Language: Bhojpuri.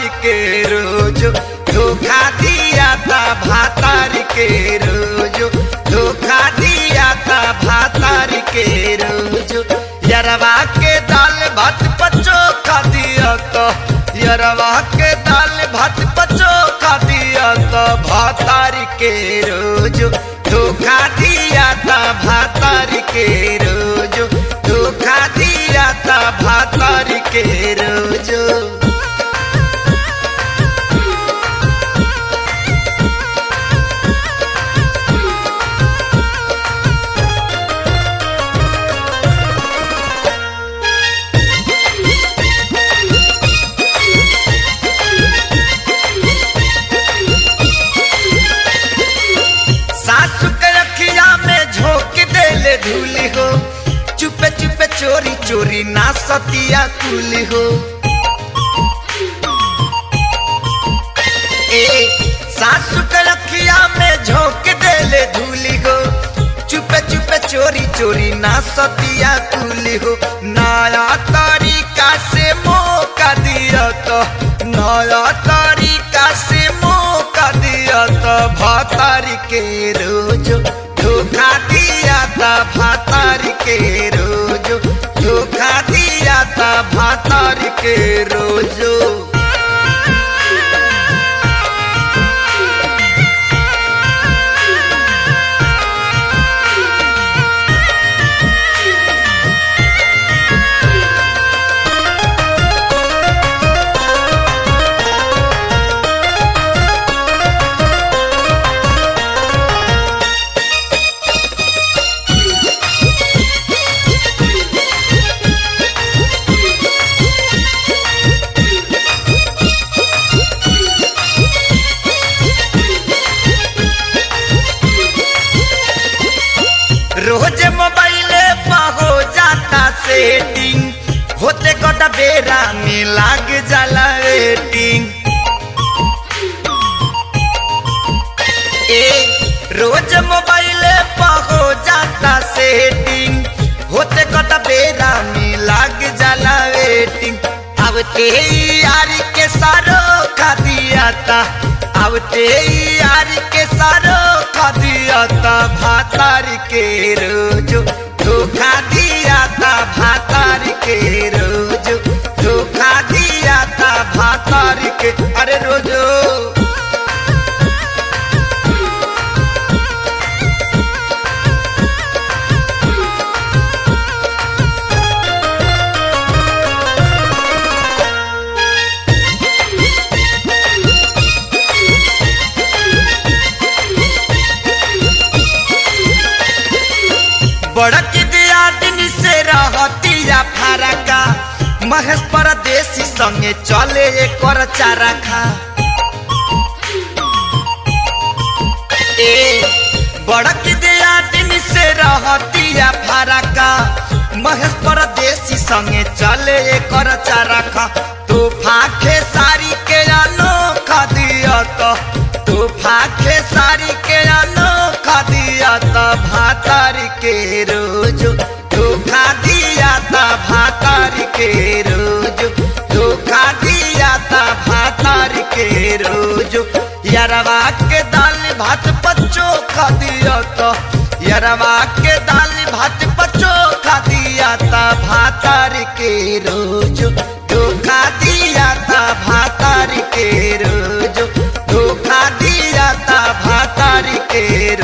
के रोज धोखा दिया था भातार के रोज धोखा दिया था भातार के रोज यरवा के दाल भात पचो खा दिया तो यरवा के दाल भात पचो खा दिया तो भातार के रोज धोखा दिया था भातार के रोज धोखा दिया था भातार के रोज सासु के रखिया में झोंक देले धूली हो चुपे चुपे चोरी चोरी ना सतिया कुली हो ए सासु के रखिया में झोंक देले धूली हो चुपे चुपे चोरी चोरी ना सतिया कुली हो नया तरीका से मौका दिया तो नया तरीका से मौका दिया तो भातारी के रोज धोखा दिया था भातारी के रोज धोखा दिया था भातारी के रोजो रोज मोबाइले पर हो जाता सेटिंग होते गोटा बेरा में लाग जाला वेटिंग ए रोज मोबाइले पर हो जाता सेटिंग होते गोटा बेरा में लाग जाला वेटिंग अब ते यार के सारो खा दिया था अब ते यार के सारो खा दिया था भातार के रोज धोखा दिया था भातार के रोज धोखा दिया था भातार के अरे रोजो बड़क दिया दिन से रहतिया फारका महेश परदेसी संगे चले कर चारा खा ए बड़क दिया दिन से रहतिया फारका महेश परदेसी संगे चले कर चारा खा तू फाखे सारी के अनोखा दिया तो तू फाखे सारी के अनोखा दिया तो भातार के रोज धोखा दिया था भातार के रोज धोखा दिया था भातार के रोज यरवा के दाल भात पच्चो खा दिया तो यरवा के दाल भात पच्चो खा दिया था भातार के रोज धोखा दिया था भातार के रोज धोखा दिया था भातार के